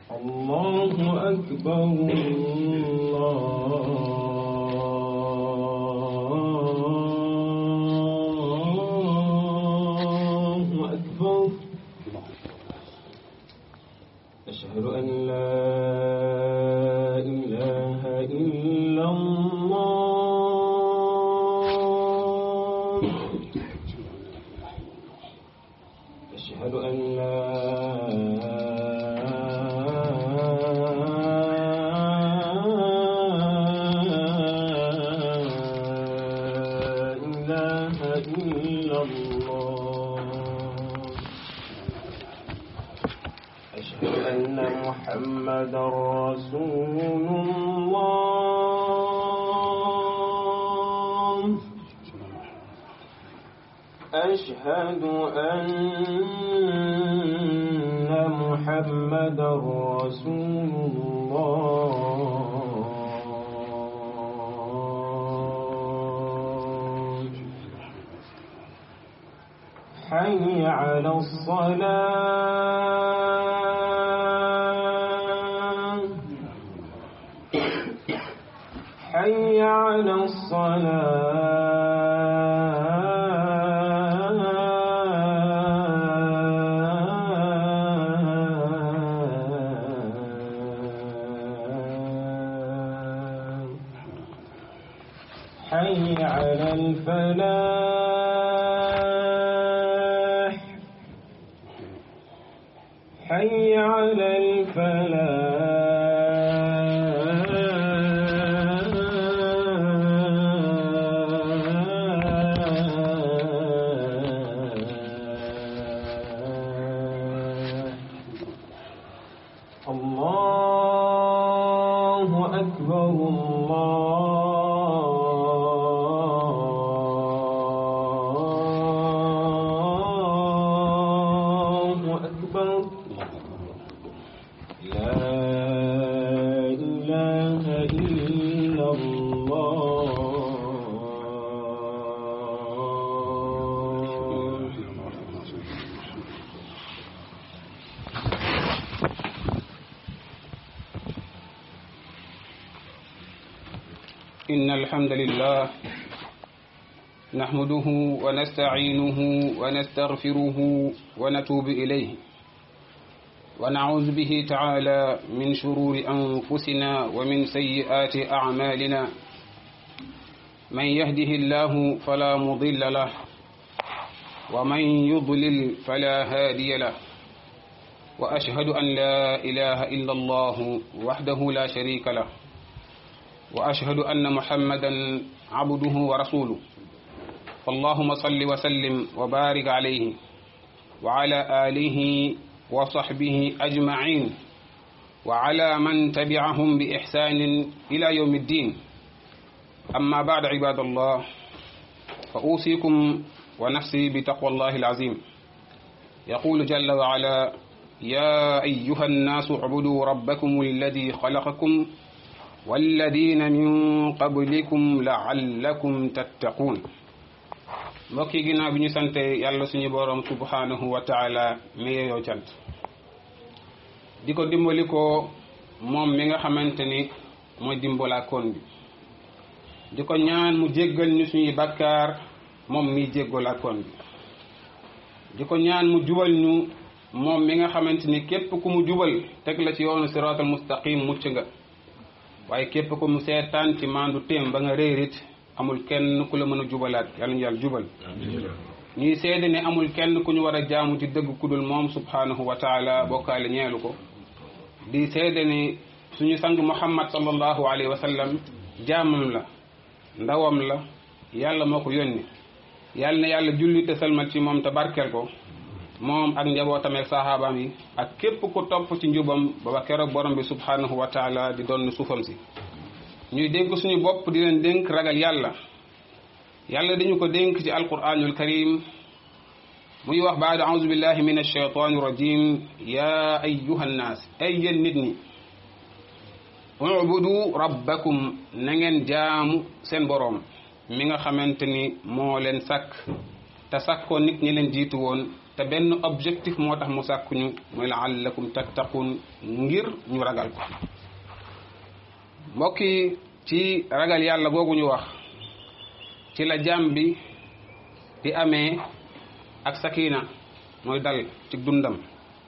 الله أكبر الله أكبر أشهد أن لا إله إلا الله أشهد أن لا إله إلا الله أشهد أن محمدا رسول الله أشهد أن محمدا رسول الله حي على الصلاة حي على الصلاة حي على الفلاح حي على الفلاح الله أكبر الله أكبر لا إله إلا الله إن الحمد لله نحمده ونستعينه ونستغفره ونتوب إليه ونعوذ به تعالى من شرور أنفسنا ومن سيئات أعمالنا من يهده الله فلا مضل له ومن يضلل فلا هادي له وأشهد أن لا إله إلا الله وحده لا شريك له وأشهد أن محمدا عبده ورسوله اللهم صل وسلم وبارك عليه وعلى آله وصحبه أجمعين وعلى من تبعهم بإحسان إلى يوم الدين أما بعد عباد الله فأوصيكم ونفسي بتقوى الله العظيم يقول جل وعلا يا أيها الناس اعبدوا ربكم الذي خلقكم والذين من قبلكم لعلكم تتقون mbokk yi ginnaaw bi ñu sante yàlla suñu boroom subhanahu wa taala mi yeyoo cant di ko dimbali ko moom mi nga xamante ni mooy dimbalaakoon bi di ko ñaan mu jéggal ñu suñuy bakkaar moom mi jéggalaakoon bi di ko ñaan mu jubal ñu moom mi nga xamante ni képp ku mu jubal teg la ci yoonu siraatal mustaqim mucc nga waaye képp ku mu seetaan ci maandu téem ba nga réerit amul kenn ku la mën a jubalaat yàlla ñu yàlla jubal ñuy seede ne amul kenn ku ñu war a jaamu ci dëgg ku dul moom subhanahu wa taala bokkaale ñeelu ko di seede ne suñu sang muhammad sallallahu alayhi wa sallam jaamam la ndawam la yàlla moo ko yónni yàlla na yàlla julli te salmal ci moom te barkeel ko moom ak njabootam ak saxaabaam yi ak képp ku topp ci njubam ba ba keroog borom bi subhanahu wa taala di doon suufam si ñuy dénk suñu bopp di leen dénk ragal yàlla yàlla dañu ko dénk ci alquranul karim muy wax baada auzu billahi min alshaytani rajim ya ayuha nnaas ay yéen nit ñi ubudu rabbakum na ngeen jaamu seen boroom mi nga xamante ni moo leen sàkk te sàkkoo nit ñi leen jiitu woon te benn objectif moo tax mu sàkkuñu mooy laallakum tattaqun ngir ñu ragal ko mbokk yi ci ragal yàlla googu ñu wax ci la jaam bi di amee ak sakina mooy dal ci dundam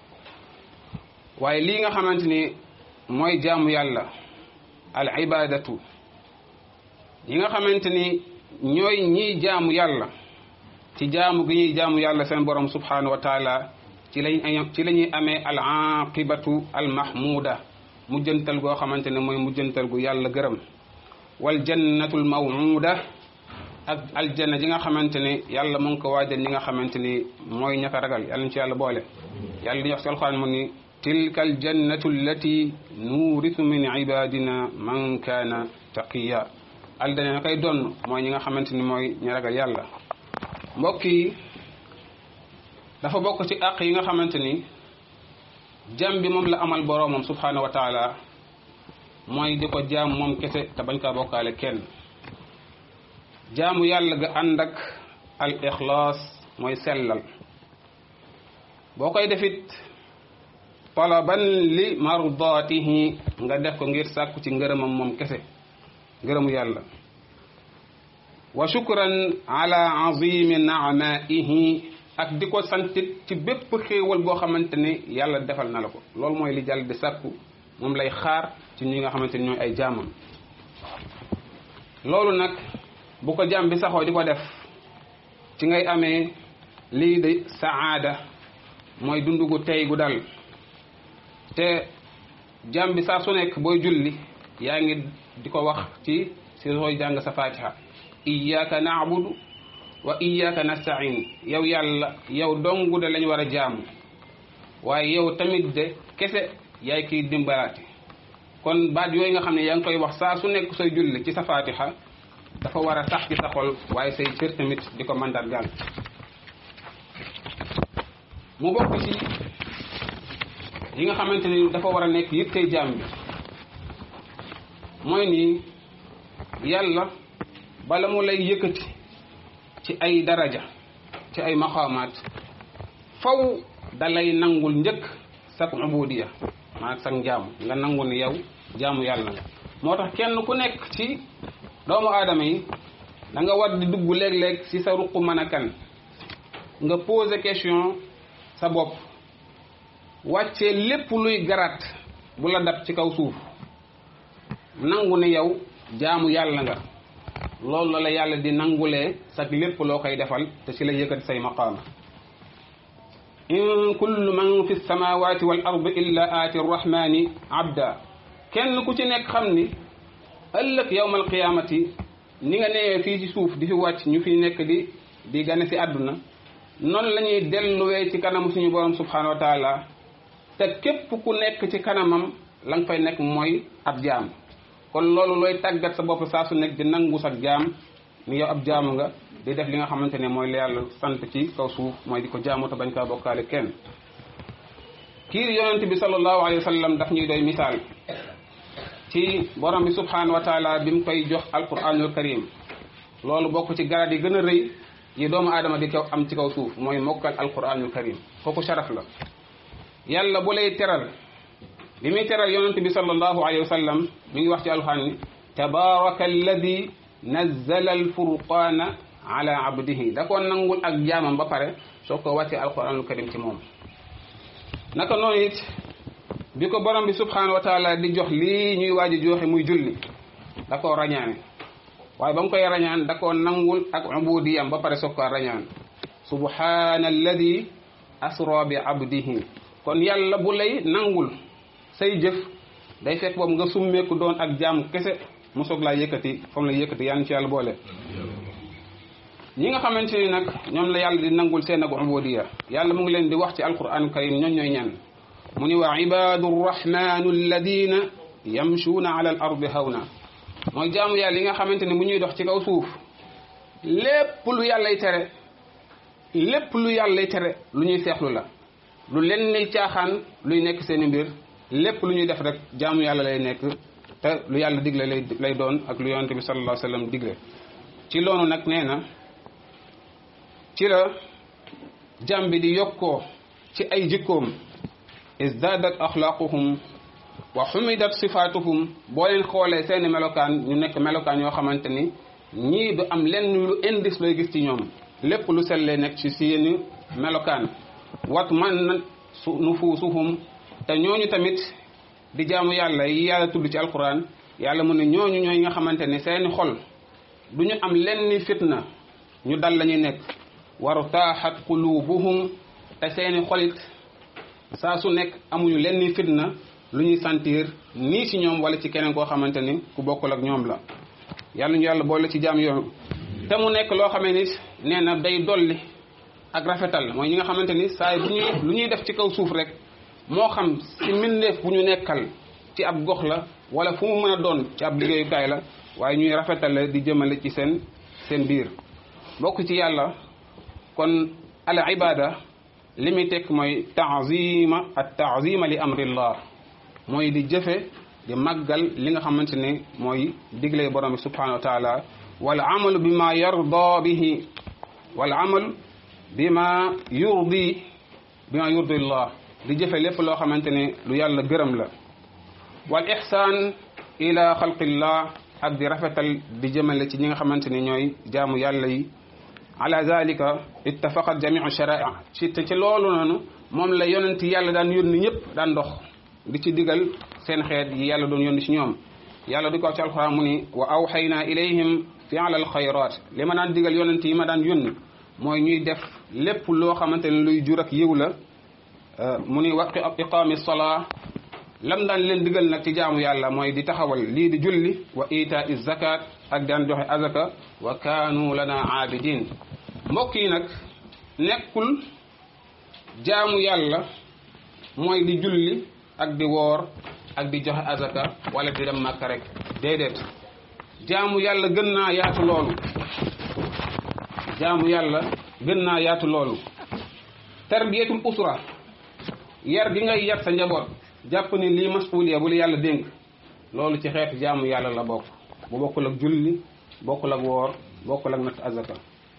waaye lii nga xamante ni mooy jaamu yàlla al ibadatu yi nga xamante ni ñooy ñiy jaamu yàlla ci jaamu gi ñuy jaamu yàlla seen borom subhanahu wa taala ci lañ ci la ñuy amee al aqibatu al mahmuda mujjantal goo xamante ne mooy mujjantal gu yàlla gërëm wal jannatul mawuda ak aljanna ji nga xamante ne yàlla mu ngi ko waajal ñi nga xamante ni mooy ñaka ragal yàlla ñu ci yàlla boole yàlla di wax ci alxuraan mu ni tilka aljannatu allati nuurisu min ibadina man kaana taqiya aljana na koy donn mooy ñi nga xamante ni mooy ñu ragal yàlla mbokk yi dafa bokk ci àq yi nga xamante ni jàm bi moom la amal boroomam subhanahu wa taala mooy di ko jaam moom kese te bañ kaa bokkaale kenn jaamu yàlla ga ànd ak al ixlaas mooy sellal boo koy defit talaban li mardaatihi nga def ko ngir sàkku ci ngërëmam moom kese ngërëmu yàlla wa shukran ala azimi naamaihi ak di ko santit ci bépp xéewal boo xamante ne yàlla defal na la ko loolu mooy li jàll di sàkku moom lay xaar ci ñi nga xamante ne ñooy ay jaamam loolu nag bu ko jaam bi saxoo di ko def ci ngay amee lii de saada mooy dund gu tey gu dal te jaam bi saa su nekk booy julli yaa ngi di ko wax ci si sooy jàng sa fatiha iyyaka na'budu wa iyyaka nasta'in yow yàlla yow dongu de lañ war a jaamu waaye yow tamit de kese yaay kiy dimbalaate kon baat yooyu nga xam ne yaa ngi koy wax saa su nekk sooy julli ci sa fatiha dafa war a sax ci sa xol waaye say cër tamit di ko mandargaal mu bokk ci yi nga xamante ni dafa war a nekk yit tey jaam bi mooy nii yàlla bala mu lay yëkkati ci ay daraja ci ay maqaamaat faw da lay nangul njëkk sak ubudiya maanaam sak njaamu nga nangu ni yow jaamu yàlla nga moo tax kenn ku nekk ci doomu aadama yi da nga war di dugg léeg-léeg ci sa ruq mën a kan nga poser question sa bopp wàccee lépp luy garaat bu la dab ci kaw suuf nangu ne yow jaamu yàlla nga loolu la la yàlla di nangulee sax lépp loo koy defal te ci la yëkkati say maqaama in kullu man fi samawati wal ardi illa aati rrahmani abda kenn ku ci nekk xam ni ëllëg yawmal qiyaamati ni nga newee fii ci suuf di fi wàcc ñu fi nekk di di gane si àdduna noonu la ñuy delluwee ci kanamu suñu borom subhanahu wa taala te képp ku nekk ci kanamam la nga fay nekk mooy ab jaam kon loolu looy tàggat sa bopp saa su nekk di nangu sa jaam ni yow ab jaamu nga di def li nga xamante ne mooy la yàlla sant ci kaw suuf mooy di ko jaamu te bañ kaa bokkaale kenn kii yonent bi sallallahu alayhi wa sallam daf ñuy doy misaal ci borom bi subhanahu wa taala bi mu koy jox alquranul karim loolu bokk ci garab yi gën a rëy yi doomu aadama di kaw am ci kaw suuf mooy mokkal alquranul karim kooku sharaf la yàlla bu lay teral bi muy teral yonent bi sallallahu alayhi wa sallam mi ngi wax ci alquran ni tabaraka alladi nazzala alfurqana ala abdihi da ko nangul ak jaamam ba pare soo ko wàccee alquranul karim ci moom naka noonu it bi ko borom bi subhanahu wa taala di jox lii ñuy waaji joxe muy julli da koo rañaane waaye ba mu koy rañaan da koo nangul ak ubudiyam ba pare soog ko rañaan subhana alladi asra bi abdihi kon yàlla bu lay nangul say jëf day fekk boobu nga summeeku doon ak jaam kese mu soog laa yëkkati fam la yëkkati yaan ci yàlla boole ñi nga xamante ni nag ñoom la yàlla di nangul seen ak ubudiya yàlla mu ngi leen di wax ci alquran karim ñoom ñooy ñan mu ni wa ibadu rrahmanu alladina yamshuuna ala al ardi hawna mooy jaamu yàlla yi nga xamante ni bu ñuy dox ci kaw suuf lépp lu yàllay tere lépp lu yàllay tere lu ñuy seexlu la lu leen ni caaxaan luy nekk seeni mbir lépp lu ñuy def rek jaamu yàlla lay nekk te lu yàlla digle lay lay doon ak lu yonente bi sallallahu alayhi wa sallam digle ci loolu nag nee na ci la jàm bi di yokkoo ci ay jikkoom izdadat axlaaquhum wa xumidat sifaatuhum boo leen xoolee seeni melokaan ñu nekk melokaan yoo xamante ni ñii du am lenn lu indice looy gis ci ñoom lépp lu sellee nekk ci seeni melokaan wat man nufuusuhum te ñooñu tamit di jaamu yàlla yi yàlla tudd ci alquran yàlla mu ne ñooñu ñooy nga xamante ne seeni xol du ñu am lenn fitna ñu dal la ñuy nekk waru taaxat qulubuhum te seeni xolit saa su nekk amuñu lenn fitna lu ñuy sentir nii ci ñoom wala ci keneen koo xamante ni ku bokkul ak ñoom la yàlla ñu yàlla boole ci jaam yoon te mu nekk loo xamee ni nee na day dolli ak rafetal mooy ñi nga xamante ni saa yi bu ñuy lu ñuy def ci kaw suuf rek moo xam ci mbindeef bu ñu nekkal ci ab gox la wala fu mu mën a doon ci ab liggéeyukaay la waaye ñuy rafetale di jëmale ci seen seen biir bokk ci yàlla kon al ibada li muy tekk mooy taazima at taazima li amrillah mooy di jëfe di màggal li nga xamante ne mooy digle borom bi subhanahu wa taala wal amalu bi ma yarda bihi wal amal bi ma yurdi bi ma yurdi llah di jëfe lépp loo xamante ne lu yàlla gërëm la wal ihsaan ila xalqillah ak di rafetal di jëmale ci ñi nga xamante ne ñooy jaamu yàlla yi ala zalika ittafaqat jamiu sharaa ci te ci loolu noonu moom la yonent yàlla daan yónni ñëpp daan dox di ci digal seen xeet yi yàlla doon yónni ci ñoom yàlla di ko wax ci alquran mu ni wa awxayna ilayhim fi'la alxayrat li ma daan digal yonent yi ma daan yónni mooy ñuy def lépp loo xamante ne luy jur ak yiw la mu ni wa iqaami salaa lam daan leen digal nag ci jaamu yàlla mooy di taxawal lii di julli wa itaa zakat ak daan joxe azaka wa kaanu lana aabidin mbokk yi nag nekkul jaamu yàlla mooy di julli ak di woor ak di joxe azaka wala di dem màkka rek déedéet jaamu yàlla gën naa yaatu loolu jaamu yàlla gën naa yaatu loolu tarbiyatul usra yar gi ngay yar sa njaboot jàpp ni lii masuuliya bu la yàlla dénk loolu ci xeetu jaamu yàlla la bokk bu bokkul ak julli bokkul ak woor bokkul ak natt azaka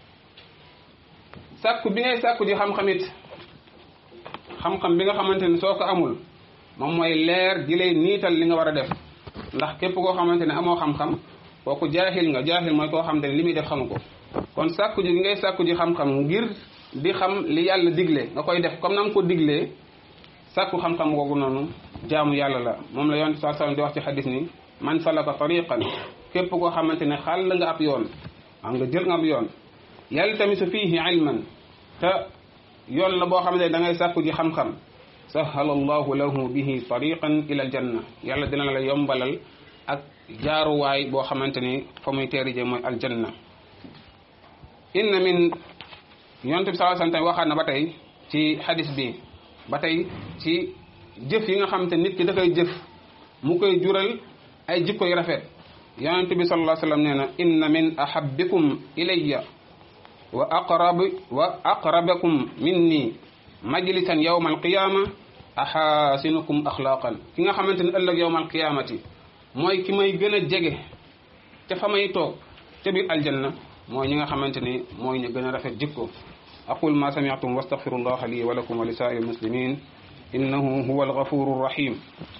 sàkku bi ngay sàkku ji xam-xamit xam-xam bi nga xamante ne soo ko amul moom mooy leer gi lay niital li nga war a def ndax képp koo xamante ne amoo xam-xam kooku jaaxil nga jaaxil mooy koo xamante ne li muy def xamu ko kon sàkku ji gi ngay sàkku ji xam-xam ngir di xam li yàlla digle nga koy def comme na nga ko diglee sàkku xam-xam googu noonu jaamu yàlla la moom la yonent saa sallam di wax ci xadis ni man salaka tariqan képp koo xamante ne xàll nga ab yoon am nga jël nga ab yoon yaltamisu fiihi ilman te yoon la boo xamante ne da ngay sàkku ji xam-xam sahala allahu lahu bihi tariqan ila aljanna yàlla dina la yombalal ak jaaruwaay boo xamante ni fa muy teerije mooy aljanna inna min yonent bi saa sallam waxaat na ba tey ci xadis bi ba tey ci jëf yi nga xamante nit ki da koy jëf mu koy jural ay jikko yu rafet yonent bi sallallahu alayhi wasallam nee na inna min ahabbikum ilayya wa aqrab wa aqrabakum minni majlisan yawma alqiyama ahasinukum axlaqan ki nga xamante ne ëllëg yawma alqiyamati mooy ki may gën a jege te fa may toog ca biir aljanna mooy ñi nga xamante ni mooy ñu gën a rafet jikko aqul ma sami'tum wastaghfirullaha li wa lakum wa li sa'iril muslimin innahu huwa alghafuru rahim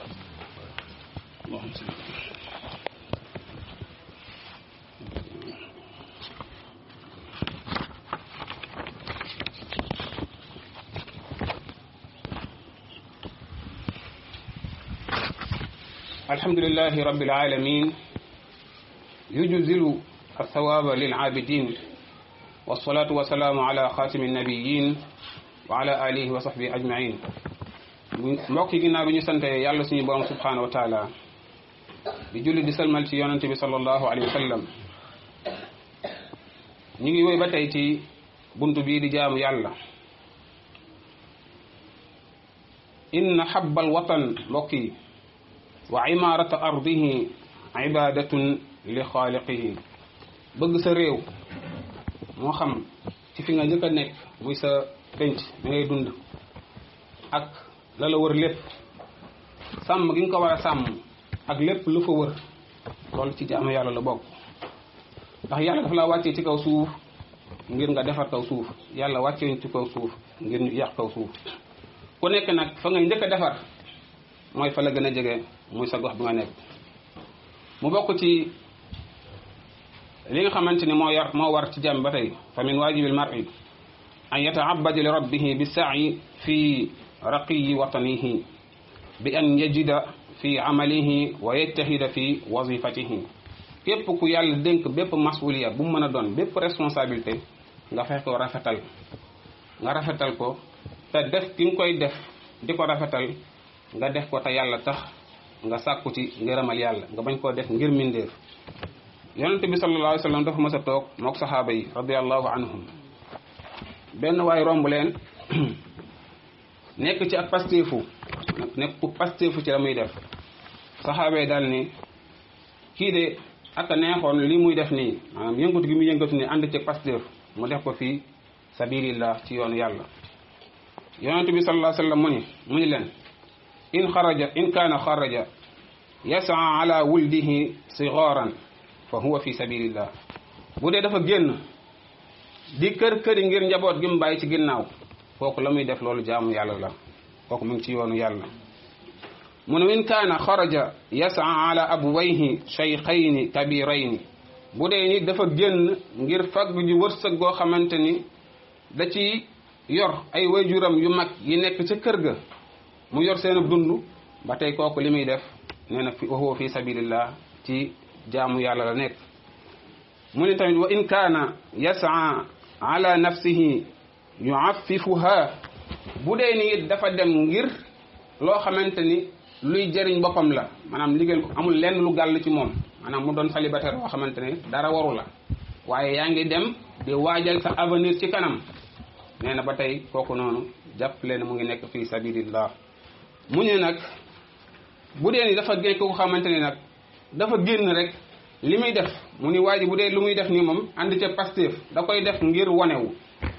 الحمد لله رب العالمين يجزل الثواب للعابدين والصلاة والسلام على خاتم النبيين وعلى آله وصحبه أجمعين mbokk yi ginnaaw bi ñu sante yàlla suñu borom subhanahu wa taala di julli di salmal ci yonante bi sallallahu alayhi wa sallam ñu ngi woy ba tey ci buntu bii di jaamu yàlla inna habbal watan mbokk yi wa imarata ardihi ibadatun li xaaliqihi bëgg sa réew moo xam ci fi nga njëkk a nekk muy sa penc da ngay dund ak la la wër lépp sàmm gi nga ko war a sàmm ak lépp lu fa wër loolu ci jaamu yàlla la bokk ndax yàlla dafa la wàccee ci kaw suuf ngir nga defar kaw suuf yàlla wàccee ci kaw suuf ngir ñu yàq kaw suuf ku nekk nag fa ngay njëkk a defar mooy fa la gën a jege muy sa gox bi nga nekk mu bokk ci li nga xamante ni moo yar moo war ci jàmm ba tey fa min waajibil mar'i an yataabada li rabbihi bi saayi fi raqiyi watanihi bi an yajida fi amalihi wa yajtahida fi wazifatihi képp ku yàlla dénk bépp masuliya bu mu mën a doon bépp responsabilité nga fexe ko rafetal nga rafetal ko te def ki nga koy def di ko rafetal nga def ko te yàlla tax nga sàkku ci ngërëmal yàlla nga bañ koo def ngir mindeef yonente bi sallallahu alayhi wa sallam dafa mës a toog mook saxaaba yi radiallahu anhum benn waay romb leen nekk ci ak pasteefu nekk ku pasteefu ci la muy def saxaaba yi daal ni kii de ak a neexoon li muy def nii maanaam yëngatu gi muy yëngatu nii ànd ci pasteef mu def ko fii sabilillah ci yoonu yàlla yonente bi sallallahu alayhi wa sallam mu ni mu ni leen in xaraja in kaana xaraja yasaa ala wuldihi sigaran fa huwa fi sabilillah bu dee dafa génn di kër këri ngir njaboot gi mu bàyyi ci ginnaaw kooku la muy def loolu jaamu yàlla la kooku mu ngi ci yoonu yàlla mu ne in kaana xaraja yasaa ala abwayhi shaykhayni kabirayni bu dee ni dafa génn ngir fagg ji wërsëg goo xamante ni da ci yor ay wayjuram yu mag yi nekk ca kër ga mu yor seen dund ba tey kooku li muy def nee na fi huwa fi sabilillah ci jaamu yàlla la nekk mu ne tamit wa in kaana yasaa ala nafsihi yuaffifuha bu dee ni it dafa dem ngir loo xamante ni luy jëriñ boppam la maanaam liggéey ko amul lenn lu gàll ci moom maanaam mu doon célibataire boo xamante ne dara waru la waaye yaa ngi dem di waajal sa avenir ci kanam nee na ba tey kooku noonu jàpp leen mu ngi nekk fii sabilillah mu ne nag bu dee ni dafa génn ko xamante ne nag dafa génn rek li muy def mu ni waa ji bu dee lu muy def nii moom ànd ca Pastef da koy def ngir wanewu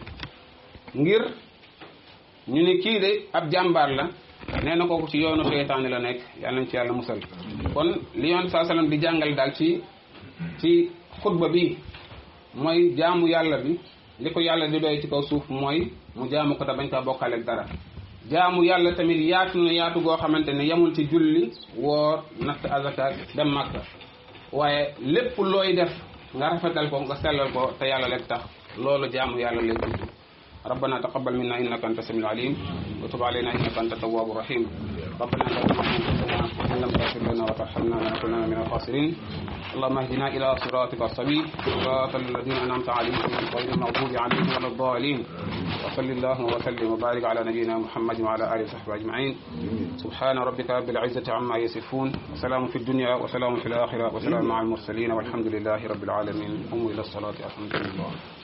ngir ñu ni kii de ab jàmbaar la nee na kooku ci yoonu seytaane la nekk yàlla nañ ci yàlla musal kon li yoon saa sallam di jàngal daal ci ci xutba bi mooy jaamu yàlla bi li ko yàlla di doy ci kaw suuf mooy mu jaamu ko te bañ kaa bokkaaleeg dara jaamu yàlla tamit yaatu na yaatu goo xamante ne yemul ci julli woor natt azaka dem màkka waaye lépp looy def nga rafetal ko nga sellal ko te yàlla rek tax loolu jaamu yàlla lay tudd ربنا تقبل منا انك انت السميع العليم وتب علينا انك انت التواب الرحيم ربنا لا تزغ قلوبنا ان لم تغفر لنا وترحمنا لنكونن من الخاسرين اللهم اهدنا الى صراطك السبيل صراط الذين انعمت عليهم غير المغضوب عليهم ولا الضالين وصل اللهم وسلم وبارك على نبينا محمد وعلى اله وصحبه اجمعين سبحان ربك رب العزه عما يصفون وسلام في الدنيا وسلام في الاخره وسلام مع المرسلين والحمد لله رب العالمين قوموا الى الصلاه الحمد لله